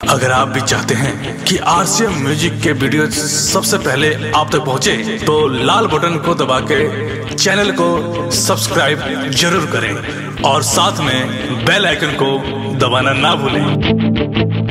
अगर आप भी चाहते हैं कि आरसीएम म्यूजिक के वीडियो सबसे पहले आप तक पहुंचे, तो लाल बटन को दबा के चैनल को सब्सक्राइब जरूर करें और साथ में बेल आइकन को दबाना ना भूलें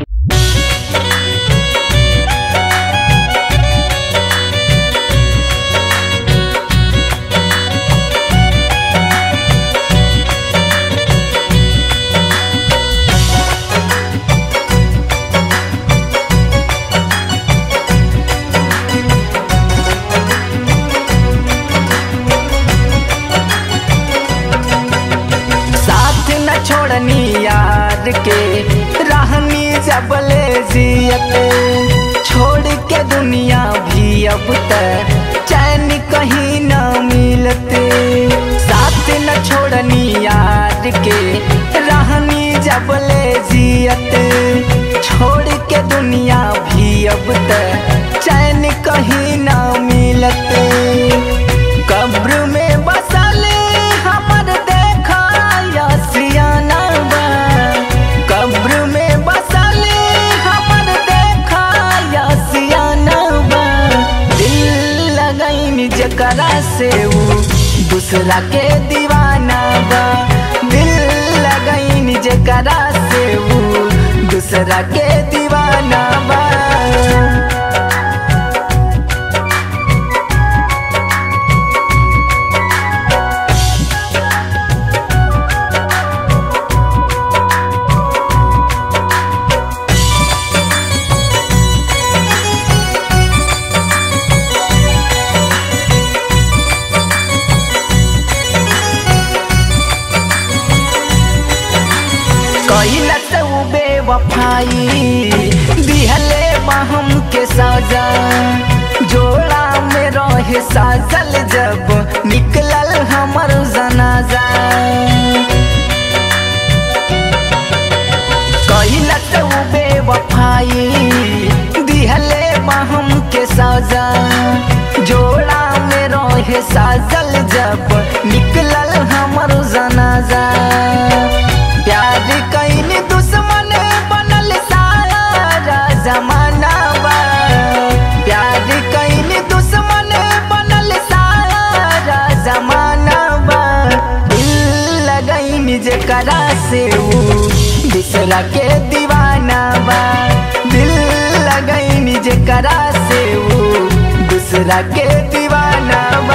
साथ न छोड़नी यार के रहनी जबले जियत छोड़ के दुनिया भी अब तक चैन कहीं न मिलत साथ न छोड़नी यार के रहनी जबले जियत छोड़ के दुनिया भी अब तक चैन कहीं न मिलत कब्र में बसले हमर देखा सियाना बा कब्र में बसले हमर देखा सियाना बा दिल लगैन जकरा से ऊ दूसरा के दीवाना बा दिल लगैन जकरा से ऊ दूसरा के दीवाना बा कैलत उ बेवफाई दिहले बहम के सजा जोड़ा में रहे साजल जब निकलल हमर जनाजा कैलत उ बेवफाई दिहले बहम के सजा जोड़ा में रहे साजल जब निकलल हमर जनाजा प्यार कैन दुश्मन बनल सारा जमाना बा प्यार कैन दुश्मन बनल सारा जमाना बा दिल लगैन जकरा से ऊ दूसरा के दीवाना बा दिल लगैन जकरा से ऊ दूसरा के दीवाना बा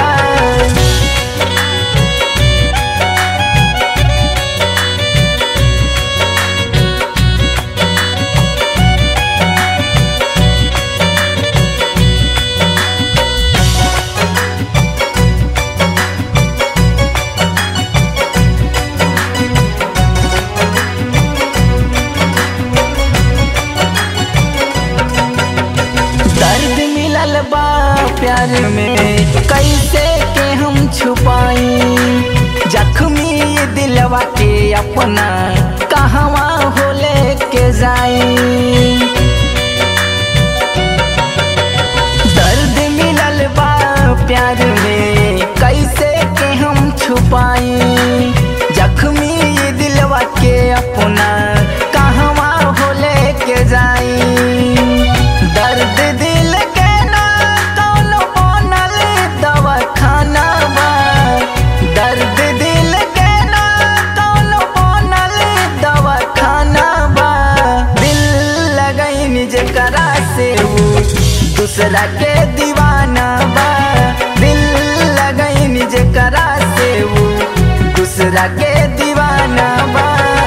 दर्द मिलल बा प्यार में कैसे के हम छुपाई जख्मी ये दिलवा के अपना कहवा हो लेके जाई दर्द मिलल बा प्यार में कैसे के हम छुपाई जख्मी ये दिलवा के अपना कहवा हो लेके जाई दर्द दिल के ना कौनो बनल दवाखाना बा दर्द दिल के ना कौनो बनल दवाखाना बा दिल लगैन जकरा से ऊ दूसरा के दीवाना बा दिल लगैन जकरा से ऊ दूसरा के दीवाना बा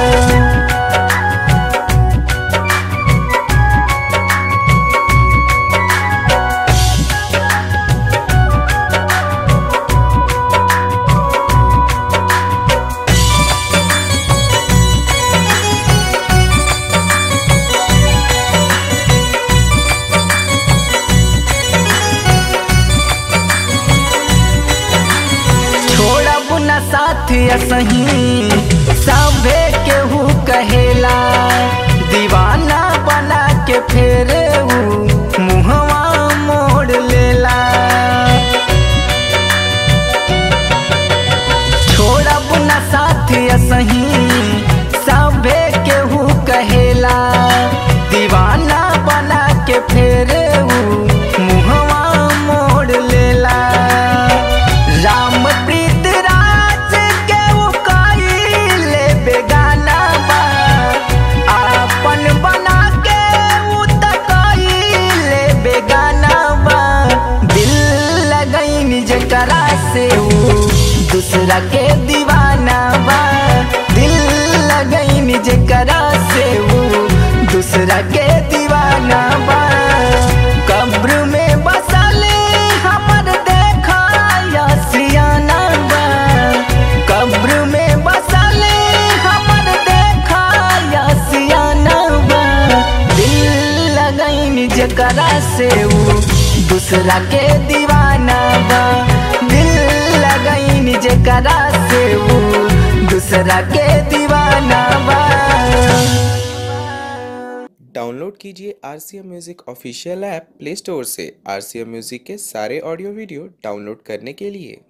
छोड़ब न साथ असही सभे केहू कहेला दीवाना बना के फेर ऊ मुहवा मोड़ लेला छोड़ब न साथ असही सभे केहू कहेला दीवाना दूसरा के दीवाना बा कब्र में बसले हमर देखा सियाना बा कब्र में बसले हमर देखा सियाना बा दिल लगैन जकरा से ऊ दूसरा के दीवाना बा दिल लगैन जकरा से ऊ दूसरा के दीवाना बा डाउनलोड कीजिए R C M music official app play store से आर सी एम म्यूज़िक के सारे ऑडियो वीडियो डाउनलोड करने के लिए